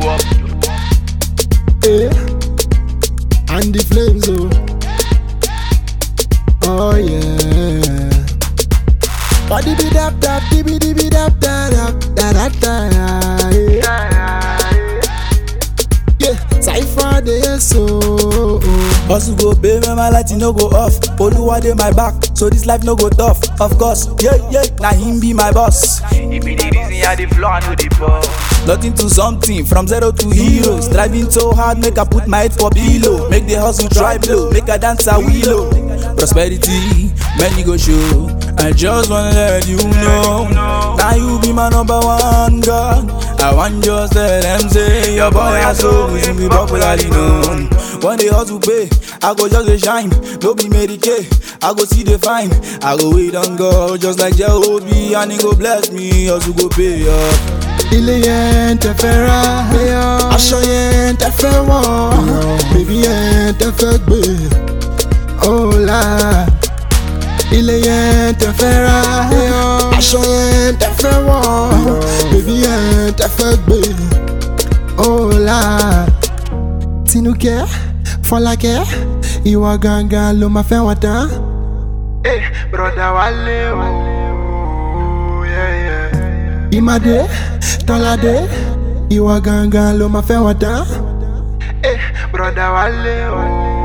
up. Eh. And the flames, oh. Oh yeah. Body be dap dap, dibby dibby dap da dap da da da. Yeah. Yeah. Cypher the so. Hustle go pay when my light no go off. Oluwa dey my back, so this life no go tough. Of course, yeah, yeah, now him be my boss. It be the reason I the flow I know the ball. Nothing to something, from zero to hero. Striving so hard, make I put my head for pillow. Make the hustle dry blow, make I dance a willow. Prosperity, many go show. I just wanna let you know. Now you be my number one God. I want just let them say your boy has so we be popularly known. When they hustle pay, I go just dey shine. No be Mary Kay, I go see the fine. I go wait on God, just like Jehovah, and he go bless me. Hustle go pay up. ilé yẹn tẹ fẹ́ ra aṣọ yẹn tẹ fẹ́ wọ̀ bèbí yẹn tẹ fẹ́ gbé ọ̀la ilé yẹn tẹ fẹ́ ra aṣọ yẹn tẹ fẹ́ wọ̀ bèbí yẹn tẹ fẹ́ gbé ọ̀la tinúkẹ́ fọlákẹ́ ìwọ gangan ló máa fẹ́ wọn tán. Eh, brother Wale, oh, yeah, yeah. ìmàdé tọ́ládé ìwọ gangan ló máa fẹ́ wọn tán. Eh, brother Wale, oh,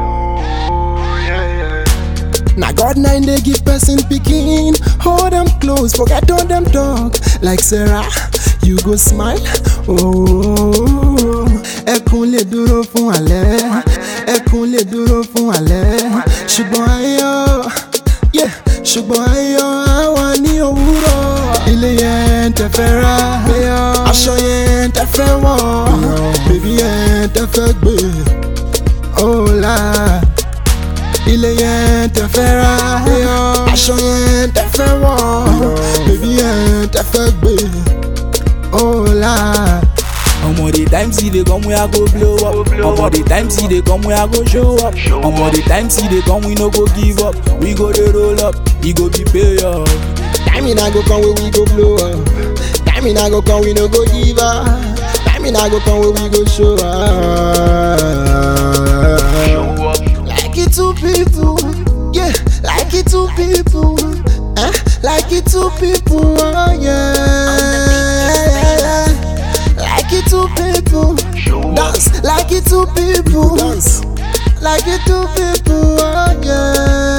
yeah, yeah. Na God nine dey give person pikin, hold them close, forget all them talk. Like Sarah, you go smile. Oh, ẹkún lè dúró fún alẹ́, ẹkún lè dúró fún alẹ́. Ṣùgbọ́n ayọ̀, yeah, ṣùgbọ́n ayọ̀ á wà ní òwúrọ̀. Ilé yẹn tẹ fẹ́ ra, aṣọ yẹn tẹ fẹ́ wọ̀, bèbí yẹn tẹ fẹ́ gbé. Oh, la ilé yẹn tẹ fẹ́ ra aṣọ yẹn tẹ fẹ́ wọ̀ bèbí yẹn tẹ fẹ́ gbé ọ̀la. Omo the time see they come we I go blow up. Omo the time see they come we I go show up. Omo the time see they come we no go give up. We go dey roll up, e go be pay up. time in I go come where we go blow up time in I go come we no go give up time in I go come where we go show up. Show up. Like it two people, yeah, like it two people, eh? Like it two people, oh yeah, yeah, yeah. Like it two people, Show up. dance. Like it two people, dance. Like it two people, oh yeah.